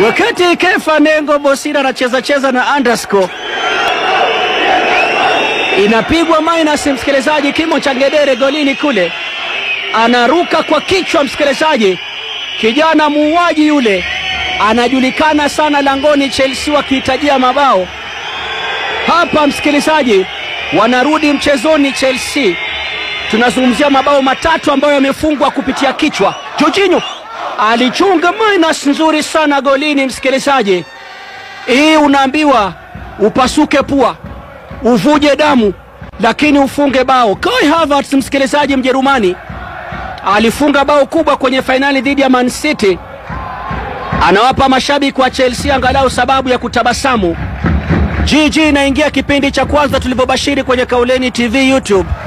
Wakati Kefa Nengo Bosira anacheza cheza na underscore inapigwa minus, msikilizaji, kimo cha ngedere golini kule, anaruka kwa kichwa, msikilizaji, kijana muuaji yule anajulikana sana langoni Chelsea wakihitajia mabao hapa, msikilizaji, wanarudi mchezoni Chelsea. Tunazungumzia mabao matatu ambayo yamefungwa kupitia kichwa. Jorginho alichunga minus nzuri sana golini, msikilizaji. Hii unaambiwa upasuke pua, uvuje damu, lakini ufunge bao. Kai Havertz, msikilizaji, Mjerumani alifunga bao kubwa kwenye fainali dhidi ya Man City, anawapa mashabiki wa Chelsea angalau sababu ya kutabasamu. GG inaingia kipindi cha kwanza tulivyobashiri kwenye Kauleni TV YouTube.